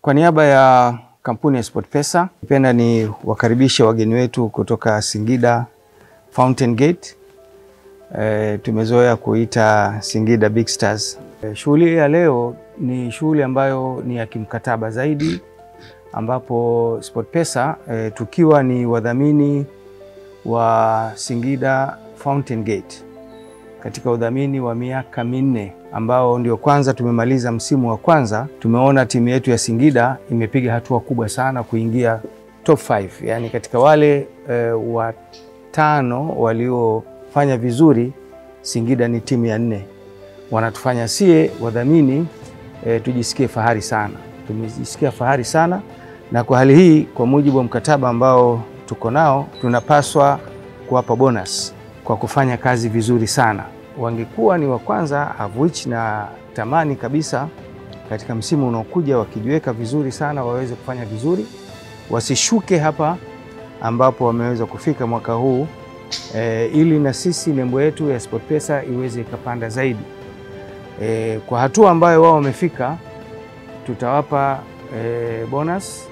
Kwa niaba ya kampuni ya SportPesa, napenda ni wakaribishe wageni wetu kutoka Singida Fountain Gate. E, tumezoea kuita Singida Big Stars. E, shughuli ya leo ni shughuli ambayo ni ya kimkataba zaidi ambapo SportPesa e, tukiwa ni wadhamini wa Singida Fountain Gate katika udhamini wa miaka minne ambao ndio kwanza tumemaliza msimu wa kwanza, tumeona timu yetu ya Singida imepiga hatua kubwa sana kuingia top 5, yani katika wale e, watano waliofanya vizuri, Singida ni timu ya nne. Wanatufanya sie wadhamini e, tujisikie fahari sana, tumejisikia fahari sana na kwa hali hii, kwa mujibu wa mkataba ambao tuko nao, tunapaswa kuwapa bonus kwa kufanya kazi vizuri sana. Wangekuwa ni wa kwanza of which na tamani kabisa katika msimu unaokuja wakijiweka vizuri sana waweze kufanya vizuri, wasishuke hapa ambapo wameweza kufika mwaka huu e, ili na sisi nembo yetu ya SportPesa iweze ikapanda zaidi. E, kwa hatua ambayo wao wamefika, tutawapa e, bonus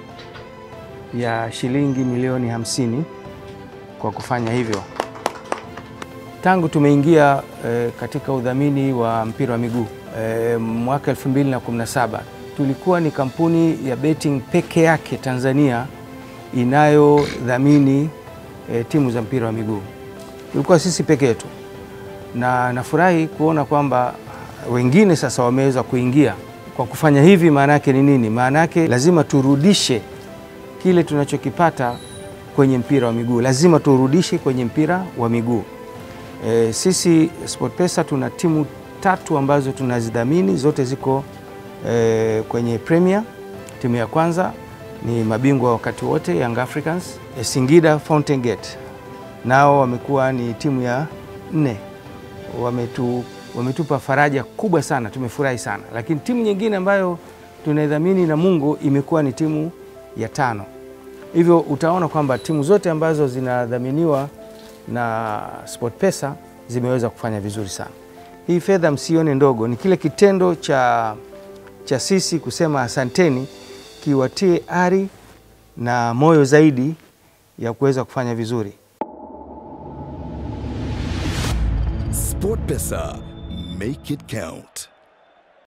ya shilingi milioni hamsini kwa kufanya hivyo. Tangu tumeingia e, katika udhamini wa mpira wa miguu e, mwaka 2017 tulikuwa ni kampuni ya betting peke yake Tanzania inayodhamini e, timu za mpira wa miguu. Tulikuwa sisi peke yetu, na nafurahi kuona kwamba wengine sasa wameweza kuingia. Kwa kufanya hivi, maana yake ni nini? Maana yake lazima turudishe kile tunachokipata kwenye mpira wa miguu, lazima turudishe kwenye mpira wa miguu. E, sisi SportPesa tuna timu tatu ambazo tunazidhamini, zote ziko e, kwenye Premier. Timu ya kwanza ni mabingwa wakati wote Young Africans. E, Singida Fountain Gate nao wamekuwa ni timu ya nne, wametu, wametupa faraja kubwa sana, tumefurahi sana. Lakini timu nyingine ambayo tunaidhamini na Mungu imekuwa ni timu ya tano. Hivyo utaona kwamba timu zote ambazo zinadhaminiwa na SportPesa zimeweza kufanya vizuri sana. Hii fedha msione ndogo, ni kile kitendo cha, cha sisi kusema asanteni kiwatie ari na moyo zaidi ya kuweza kufanya vizuri. SportPesa, make it count.